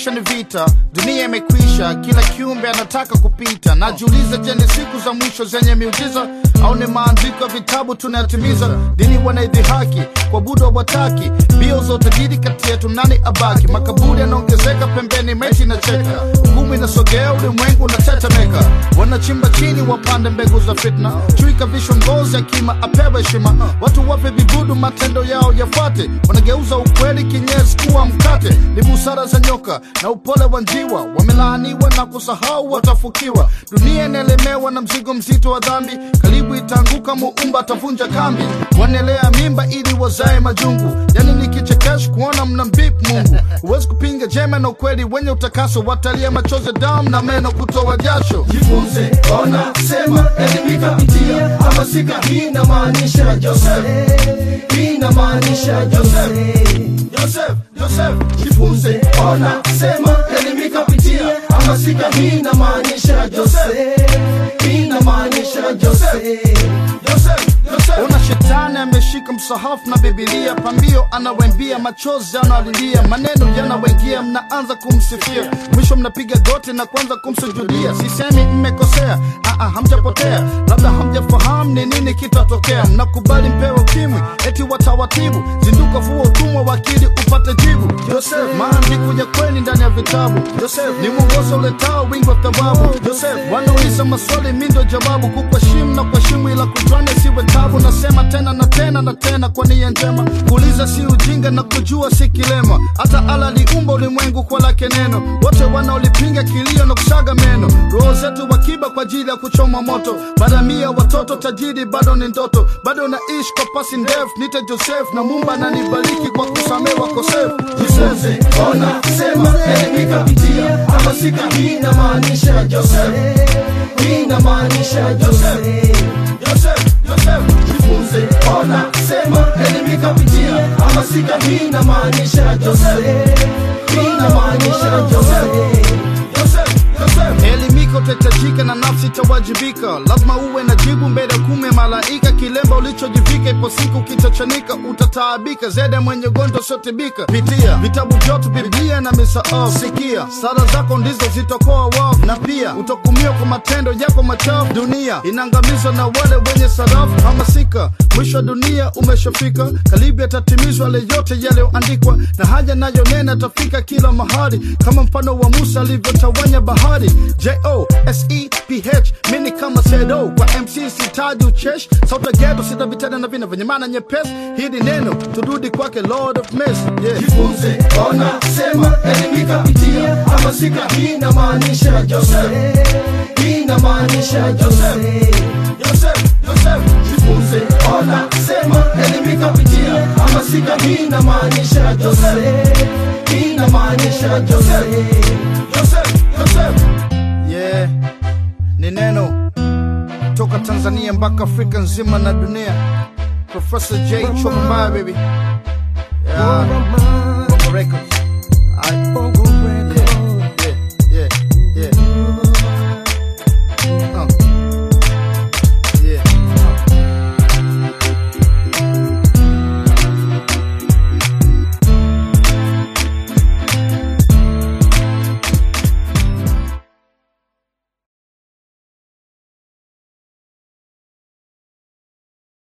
maisha ni vita, dunia imekwisha, kila kiumbe anataka kupita. Najiuliza, je, ni siku za mwisho zenye miujiza au ni maandiko ya vitabu tunayatimiza? Dini wanaidhihaki, kuabudu hawataki, mbio za utajiri kati yetu, nani abaki? Makaburi yanaongezeka pembeni, maiti inacheka, hukumu inasogea, ulimwengu unatetemeka. Wanachimba chini, wapande mbegu za fitna, chui kavishwa ngozi, akima apewe heshima. Watu wape vibudu, matendo yao yafuate, wanageuza ukweli kinyesi kuwa mkate. Ni busara za nyoka na upole wa njiwa, wamelaaniwa na kusahau watafukiwa. Dunia inaelemewa na mzigo mzito wa dhambi, karibu itaanguka, muumba atavunja kambi. Wanelea mimba ili wazae majungu, yani ni kichekesho kuona mna mbip Mungu. Huwezi kupinga jema na ukweli wenye utakaso, watalia machozi, damu na meno kutoa jasho. jifunze, ona, sema, elimika, pitia, hamasika. Hii inamaanisha Joseph, hii inamaanisha Joseph, Joseph, Joseph. Jifunze, ona, sema, elimika, pitia, hamasika. Hii inamaanisha Joseph, hii inamaanisha Joseph, Joseph, Joseph. Ona shetani ameshika msahafu na Bibilia, pambio anawembia, machozi analilia, maneno yanawaingia, mnaanza kumsifia, mwisho mnapiga goti na kuanza kumsujudia. Sisemi mmekosea, aa, hamjapotea, labda hamjafahamu ni nini kitatokea. Mnakubali mpewe ukimwi, eti watawatibu, zinduka, vua utumwa wa akili upate jibu. Joseph, maandiko ya kweli ndani ya vitabu. Joseph ni mwongozo uletao wingi wa thawabu. Joseph wanauliza maswali, mi ndo jawabu, kukuheshimu na kuheshimu, ila kujuana siwe tabu. Nasema tena na tena na tena kwa nia njema, kuuliza si ujinga na kujua si kilema. Hata ala aliumba ulimwengu kwa lake neno, wote wanaolipinga kilio na kusaga meno. Roho zetu wakiba kwa ajili ya kuchoma moto, baada mia watoto tajiri bado ni ndoto, bado naishi kwa pasi ndefu. Nite Joseph na Mumba ananibariki kwa kusamehe wakosefu. Jifunze, ona, sema, elimika, pitia, hamasika. Hii inamaanisha Joseph, hii inamaanisha Joseph, Joseph, Joseph. Jifunze, ona, sema, elimika, pitia, hamasika. Hii inamaanisha Joseph, hii inamaanisha Joseph, Joseph, Joseph. Elimika utahitajika na nafsi itawajibika, lazima uwe na jibu mbele ya kume malaika. Kilemba ulichojivika, ipo siku kitachanika, utataabika zaidi ya mwenye ugonjwa usiotibika. Pitia vitabu vyote, Biblia na misaafu, sikia sala zako ndizo zitakoa wafu, na pia utakumiwa kwa matendo yako machafu. Dunia inaangamizwa na wale wenye sarafu. Hamasika, mwisho wa dunia umeshafika, karibu yatatimizwa yale yote yaliyoandikwa, na haja nayo nena atafika kila mahali, kama mfano wa Musa alivyotawanya bahari. J-O-S-E-P-H mini kama sedo kwa MC sitaji uchesh sauta geto sita vitana na vina vyenye maana nyepesi. Hili neno turudi kwake Lord of Mercy yeah. Jifunze, ona, sema, elimika, pitia, hamasika. Hii inamaanisha Joseph, hii inamaanisha Joseph, Joseph, Joseph. Jifunze, ona, sema, elimika, pitia, hamasika. Hii inamaanisha Joseph, hii inamaanisha Joseph, Joseph, Joseph. Yeah, ni neno toka Tanzania mpaka Afrika nzima na dunia. Professor J Chobambaya baby. Yeah, Bongo Records. Aight.